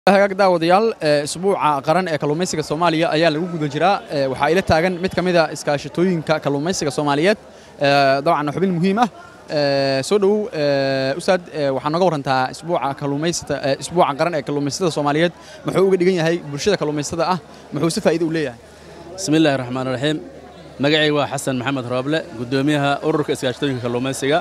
hagaag daawadayaal isbuuca qaran ee kalluumaysiga soomaaliya ayaa lagu guda jiraa waxaa ila taagan mid ka mid a iskaashatooyinka kalluumaysiga soomaaliyeed dabcan xubin muhiim ah soo dhowow ustaad waxaa nooga warantaa isbuuca kalluumaysata isbuuca qaran ee kalluumaysatada soomaaliyeed muxuu uga dhigan yahay bulshada kalluumaysatada ah muxuu si faa'iido u leeyahay bismi illaahi raxmaan raxiim magacayga waa xasan maxamed rooble guddoomiyaha ururka iskaashatooyinka kalluumaysiga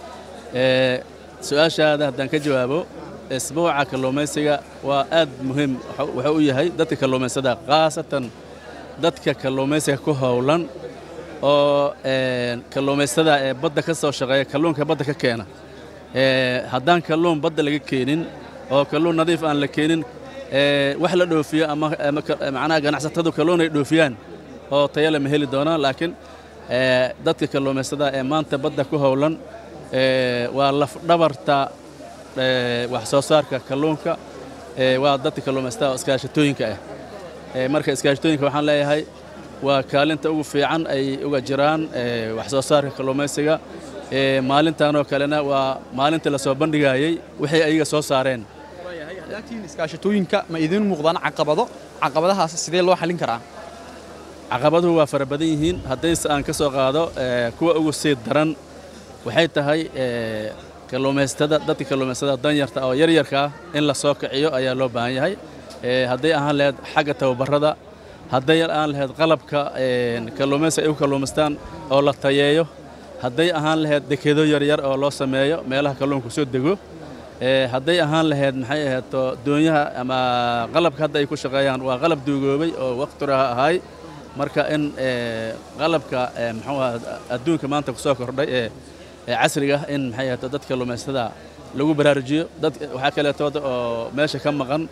su-aashaada haddaan ka jawaabo isbuuca kalluumaysiga waa aad muhiim wuxuu u yahay dadka kalluumaysada khaasatan dadka kalluumaysiga ku howlan oo kalluumaystada ee badda ka soo shaqeeya kalluunka badda ka keena haddaan kalluun badda laga keenin oo kalluun nadiif aan la keenin wax la dhoofiyo ama macnaha ganacsatadu kalluun ay dhoofiyaan oo tayale ma heli doonaan laakiin dadka kalluumaystada ee maanta badda ku howlan waa lafdhabarta wax soo saarka kalluunka waa dadka kalluumaysatada oo iskaashatooyinka ah marka iskaashatooyinka waxaan leeyahay waa kaalinta ugu fiican ay uga jiraan wax soo saarka kalluumaysiga maalintanoo kalena waa maalintii lasoo bandhigayey wixii ayaga soo saareen laakiin iskaashatooyinka ma idiin muuqdaan caqabado caqabadahaas sidee loo xallin karaa caqabaduhu waa fara badan yihiin haddayse aan ka soo qaado kuwa ugu sii daran waxay tahay kalluumaystada dadka kalluumaystada danyarta oo yaryarka ah in la soo kiciyo ayaa loo baahan yahay hadday ahaan lahayd xagga tababarrada hadday aan lahayd qalabka kalluumaysiga ay u kalluumaystaan oo la tayeeyo hadday ahaan lahayd dekedo yaryar oo loo sameeyo meelaha kalluunku soo dego hadday ahaan lahayd maxay ahayd doonyaha ama qalabka hadda ay ku shaqeeyaan waa qalab duugoobay oo waqtiraha ahay marka in qalabka muxuu adduunka maanta ku soo kordhay ee casriga in maxay ahaato dadka kalluumaystada lagu baraarujiyo dad waxaa kaleetooda oo meesha ka maqan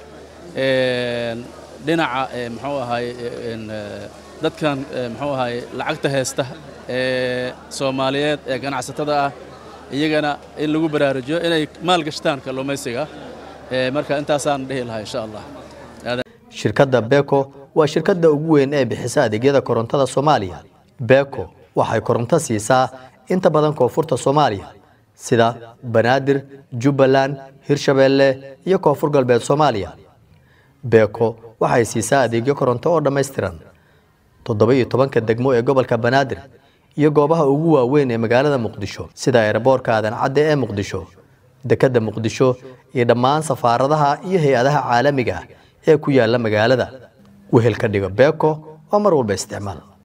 dhinaca muxuu ahay dadkan muxuu ahay lacagta haysta ee soomaaliyeed ee ganacsatada ah iyagana in lagu baraarujiyo inay maal gashtaan kalluumaysiga marka intaasaan dhihi lahaa insha allah shirkadda beko waa shirkadda ugu weyn ee bixisa adeegyada korontada soomaaliya beko waxay koronto siisaa inta badan koonfurta soomaaliya sida banaadir jubbaland hirshabeelle iyo koonfur galbeed soomaaliya beko waxay siisaa adeegyo koronto oo dhammaystiran toddoba iyo tobanka degmo ee gobolka banaadir iyo goobaha ugu waaweyn ee magaalada muqdisho sida eeraboorka aadan cadde ee muqdisho dekedda muqdisho iyo dhammaan safaaradaha iyo hay-adaha caalamiga ah ee ku yaala magaalada wehelka dhigo beko waa mar walba isticmaal